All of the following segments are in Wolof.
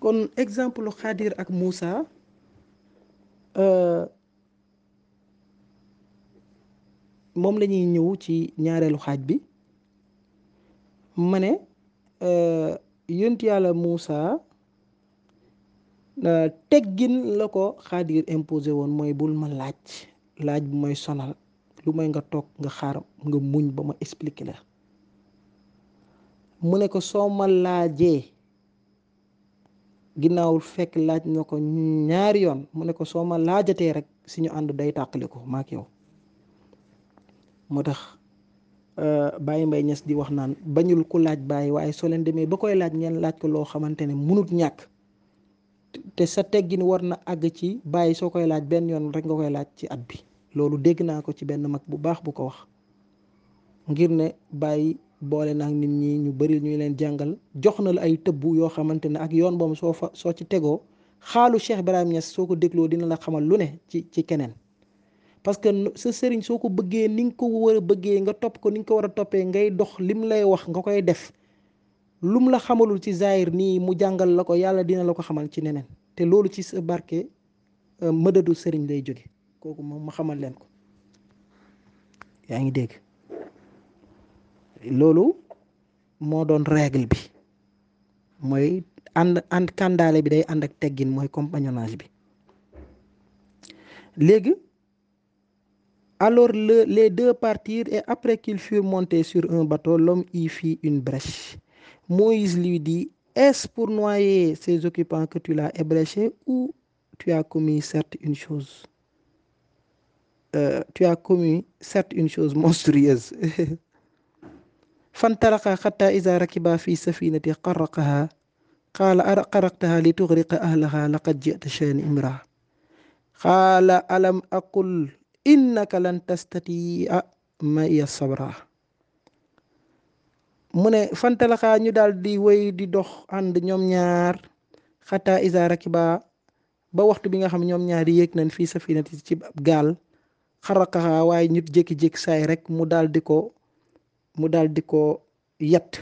kon exemple Xaadir ak Moussa moom la ñuy ñëw ci ñaareelu xaaj bi ma ne yonent yàlla Moussa teggin la ko Xaadir imposé woon mooy bul ma laaj laaj bu may sonal lu may nga toog nga xaar nga muñ ba ma expliquer la mu ne ko soo ma laajee ginnaaw fekk laaj na ko ñaari yoon mu ne ko soo ma laajatee rek suñu ànd day tàqali ko maak yow moo tax Baye Mbaye Niass di wax naan bañul ku laaj bàyyi waaye soo leen demee ba koy laaj ngeen laaj ko loo xamante ne munut ñàkk te sa teggin war na àgg ci bàyyi soo koy laaj benn yoon rek nga koy laaj ci at bi loolu dégg naa ko ci benn mag bu baax bu ko wax ngir ne bàyyi boole na ak nit ñi ñu bari ñu leen jàngal jox na la ay tëbbu yoo xamante ne ak yoon boobu soo fa soo ci tegoo xaalu Cheikh Ibrahim Niass soo ko dégloo dina la xamal lu ne ci ci keneen parce que sa sëriñ soo ko bëggee ni nga ko war a bëggee nga topp ko ni nga ko war a toppee ngay dox lim lay wax nga koy def lum la xamalul ci zaahir nii mu jàngal la ko yàlla dina la ko xamal ci neneen te loolu ci sa barke mëdadu sëriñ lay jóge kooku moom ma xamal leen ko yaa ngi dégg loolu moo doon règle bi mooy ànd ànd kàndaale bi day ànd ak teggin mooy compagnonnage bi léegi alors le les deux partirent et après qu'ils furent montés sur un bateau l'homme y fit une brèche Moïse lui dit est-ce pour noyer ces occupants que tu l'as ébréché ou tu as commis certes une chose euh, tu as commis certes une chose monstrueuse فانطلقا حتى إذا ركبا في سفينة قرقها قال أقرقتها لتغرق أهلها لقد جئت شيئا إمرا قال ألم أقل إنك لن تستطيع معي صبرا mu ne fantalaxaa ñu daal di wéy di dox ànd ñoom ñaar xataa isa rakiba ba waxtu bi nga xam ñoom ñaar yéeg nañ fii safinati ci gaal xaraqaxaa waaye ñu jékki-jékki saay rek mu daal di ko mu daal di ko yatt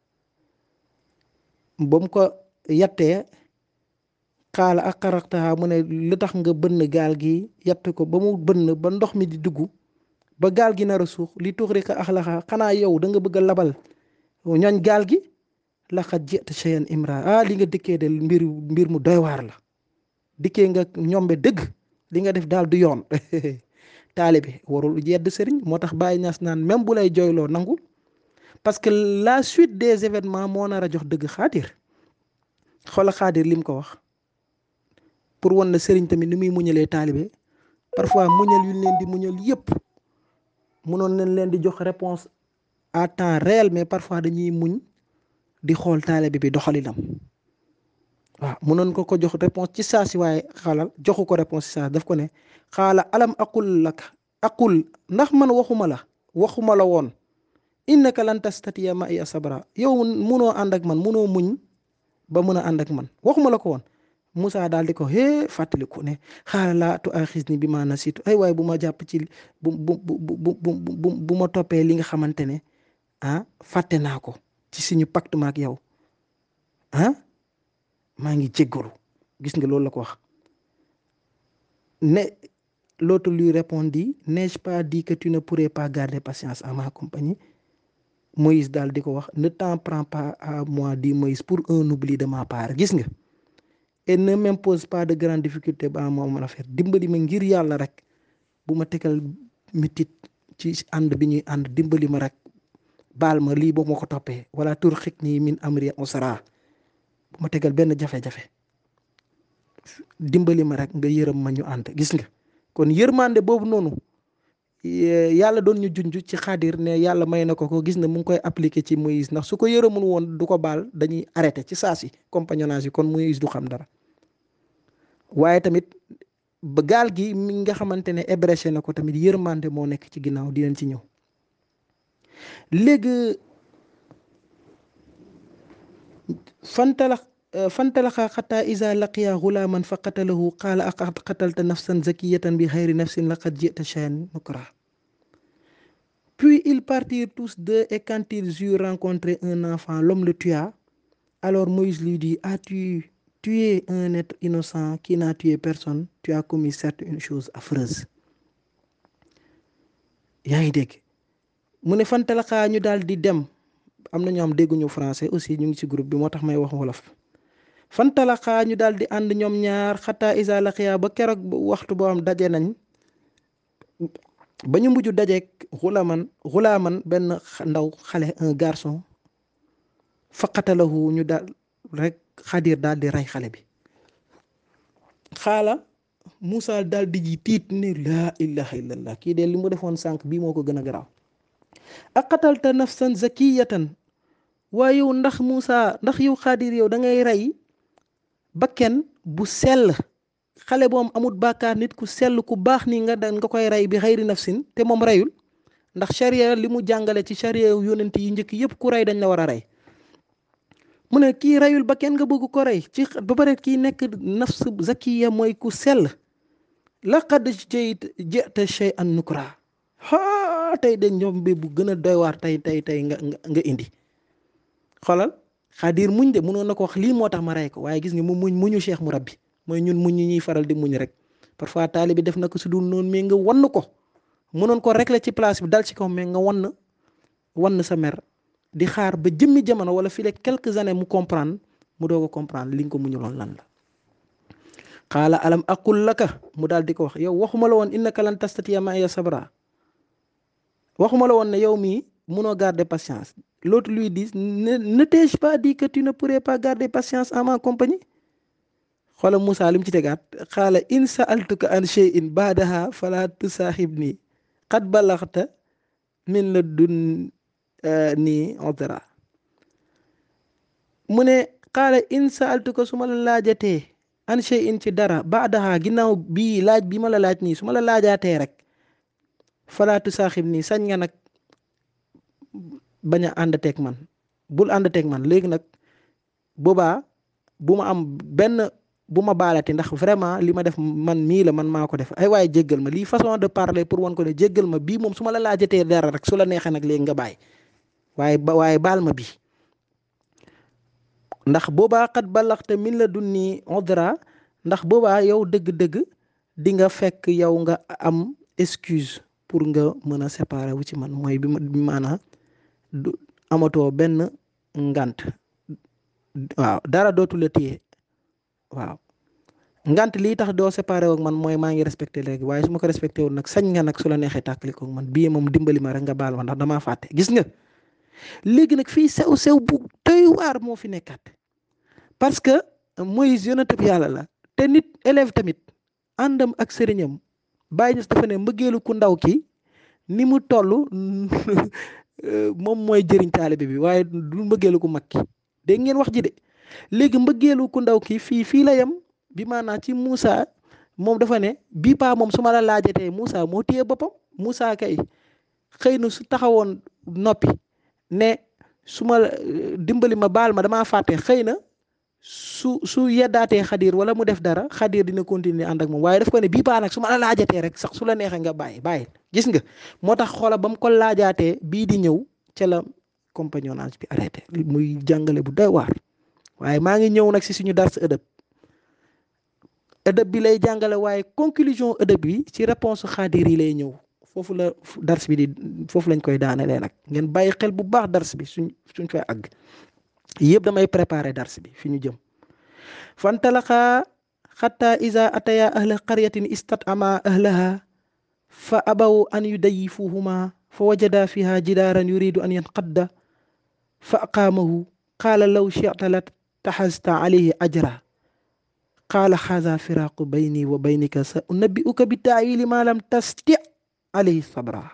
ba mu ko yattee xaala ak xaraqtaxaa mu ne lu tax nga bënn gaal gi yatt ko ba mu bënn ba ndox mi di dugg ba gaal gi nar a suux li tuxrika axlaxa xanaa yow da nga bëgg a labal ñooñ gaal gi laqad jita cheyan imra ah li nga dikkee de mbir mbir mu doy waar la dikkee nga ñombe dëgg li nga def daal du yoon taalibe warul yedd sëriñ moo tax Baye Niass naan même bu lay jooyloo nangu parce que la suite des événements moo nar a jox dëgg xaadir xoola xaadir lim ko wax pour wan la sëriñ tamit ni muy muñalee taalibe parfois muñal yu leen di muñal yépp munoon nañ leen di jox réponse à temps réel mais parfois dañuy muñ di xool taalibe bi doxalinam waaw mënoon ko ko jox réponse ci saa si waaye xaalal joxu ko réponse ci saa daf ko ne xaala alam aqul laka aqul ndax man waxuma la waxuma la woon innaka lan tastatiya ma iya sabra yow munoo ànd ak man munoo muñ ba mun a ànd ak man waxuma la ko woon Moussa daal di ko hee fàttaliku ne xaala laa tu axis ni bi ma nasitu ay waaye bu ma jàpp ci bu bu bu bu bu ma toppee li nga xamante ne ah fàtte naa ko ci suñu pacte ma ak yow ah maa ngi jéggalu gis nga loolu la ko wax ne l'autre lui répondit n'ai-je pas dit que tu ne pourrais pas garder patience à ma compagnie Moïse daal di ko wax ne t'en prends pas à moi dit Moïse pour un oubli de ma part gis nga et ne m'impose pas de grandes difficultés ba moo mën a faire dimbali ma ngir yàlla rek bu ma tegal mitit ci ànd bi ñuy ànd dimbali ma rek baal ma lii boo ma ko toppee wala tur xik nii min amri usra bu ma tegal benn jafe-jafe dimbali ma rek nga yërëm ma ñu ànd gis nga kon yërmande boobu noonu yàlla doon ñu junj ci xaadir ne yàlla may na ko ko gis na mu ngi koy appliqué ci Moïse ndax su ko yërëmul woon du ko baal dañuy arrêté ci saa si compagnonnage yi kon Moïse du xam dara waaye tamit ba gaal gi mi nga xamante ne ébréché na ko tamit yërmande moo nekk ci ginnaaw di leen ci ñëw léegi fantalax fantalaxa xataa isa laqiya gulaaman fa qatalahu qaala aqad qatalta nafsan zakiyatan bi xayri nafsin laqad jita shay'an nukra puis ils partirent tous deux et quand ils eurent rencontré un enfant l'homme le tua alors Moïse lui dit as-tu tué un être innocent qui n'a tué personne tu as commis certes une chose affreuse yaa ngi dégg mu ne fantalaxaa ñu daal di dem am na ñoo xam dégguñu français aussi ñu ngi ci groupe bi moo tax may wax wolof fantalaxaa ñu daal di ànd ñoom ñaar xataa isa laxiya ba keroog waxtu boo xam daje nañ ba ñu mujj dajeek xulaman xulaaman benn ndaw xale un garçon faqatalahu ñu daal rek xadir daal di rey xale bi xaala Moussa daal di ji tiit ne laa ilaha illallah kii de li mu defoon sànq bii moo ko gën a garaaw aqatalta nafsan zakiyatan waaye yow ndax Moussa ndax yow xaadir yow da ngay rey bakken bu sell xale boom amut bàkkaar nit ku sell ku baax ni nga nga koy rey bi xayri nafsin te moom reyul ndax charia li mu jàngale ci charia yonent yi njëkk yëpp ku rey dañ la war a rey mu ne kii reyul ba kenn nga bëgg ko rey ci ba pare kii nekk nafs zakiya mooy ku sell laqad jayt jeta shay an nukra haa tey de ñoom bi bu gën a doy waar tey tey tey nga nga indi xoolal xaadir muñ de mënoon na ko wax lii moo tax ma rey ko waaye gis nga mu muñ muñu cheikh mu rabbi mooy ñun muñ ñi ñuy faral di muñ rek parfois taali bi def na ko su dul noonu mais nga wann ko mënoon ko rek la ci place bi dal ci kaw mais nga wann wann sa mer di xaar ba jëmmi jamono wala fii le quelques années mu comprendre mu doog a comprendre li nga ko muñuloon lan la xaala alam aqul laka mu daal di ko wax yow waxuma la woon innaka lan tastatiya ma'iya sabra waxuma la woon ne yow mii munoo garder patience l'autre lui dit ne ne t'ai-je pas dit que tu ne pourrais pas garder patience en ma compagnie xoola Moussa li mu ci tegaat xaala in sa'altuka an shay'in ba'daha fala tusaaxibni qad balaxta min la dun nii odra mu ne xaala in sa'altuka su ma la laajatee an shay'in ci dara ba'daha ginnaaw bii laaj bi ma la laaj nii su ma la laajaatee rek fala tusaaxibni sañ nga nag bañ a àndateeg man bul àndateeg man léegi nag boobaa bu ma am benn bu ma baalati ndax vraiment li ma def man mii la man maa ko def ay waaye jéggal ma lii façon de parler pour wan ko ne jéggal ma bii moom su ma la laajatee dara rek su la neexee nag léegi nga bàyyi waaye ba waaye baal ma bii ndax boobaa xat balaxte min la dun nii odra ndax boobaa yow dëgg-dëgg di nga fekk yow nga am excuse pour nga mën a séparer wu ci man mooy bi maanaa du amatoo benn ngant waaw dara dootu la téye waaw ngant lii tax doo séparé ak man mooy maa ngi respecté léegi waaye su ma ko respecté wul nag sañ nga nag su la neexee tàkkali ko man bii moom dimbali ma rek nga baal ma ndax damaa fàtte gis nga léegi nag fii sew sew bu doy waar moo fi nekkaat parce que Moïse yonent bi yàlla la te nit élève tamit àndam ak sëriñam bàyyi ñës dafa ne mbëggeelu ku ndaw ki ni mu toll moom mooy jëriñ taalibe bi waaye du mbëggeelu ku mag ki dégg ngeen wax ji de léegi mbëggeelu ku ndaw ki fii fii la yem bi maanaa ci Moussa moom dafa ne bii paa moom su ma la laajatee Moussa moo téye boppam Moussa kay xëy na su taxawoon noppi ne su ma dimbali ma baal ma damaa fàtte xëy na su su yeddaatee xadir wala mu def dara xadir dina continuer ànd ak moom waaye daf ko ne bii paa nag su ma la laajatee rek sax su la neexee nga bàyyi bàyyi gis nga moo tax xoola ba mu ko laajaatee bii di ñëw ca la compagnonnage bi arrêté muy jàngale bu doy waar waaye maa ngi ñëw nag si suñu dars ëdëb ëdëb bi lay jàngale waaye conclusion ëdëb bi ci réponse xaadir yi lay ñëw foofu la dars bi di foofu lañ koy daanelee nag ngeen bàyyi xel bu baax dars bi suñ suñ fay àgg yëpp damay préparer dars bi fi ñu jëm fantalaxaa xatta iza ataya ahla qaryatin istat'ama ahlaha fa abaw an yudayifuhuma fa wajada fiha jidaaran yuridu an yanqadda fa aqaamahu qaala law shi'ta la taxasta alayhi ajra qaala xaaza firaaqu bayni wa baynika sa unabbi'uka bi taawili ma lam tasti alayhi sabra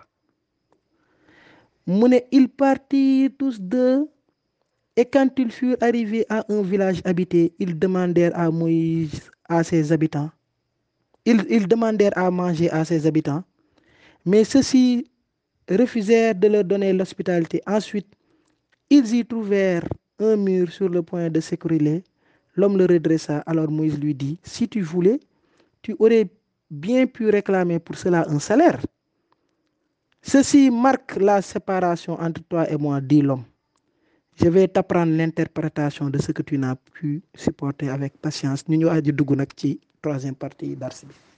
mu ne ils partirent tous deux et quand ils furent arrivés à un village habité ils demandèrent à Moïse à ses habitants ils, ils demandèrent à manger à ses habitants mais ceux-ci refusèrent de leur donner l'hospitalité ensuite ils y trouvèrent un mur sur le point de s'écrouler l'homme le redressa alors Moïse lui dit si tu voulais tu aurais bien pu réclamer pour cela un salaire ceci marque la séparation entre toi et moi dit l'homme je vais t'apprendre l'interprétation de ce que tu n'as pu supporter avec patience ñu ñu aji dugg nag ci troisième partie dars bi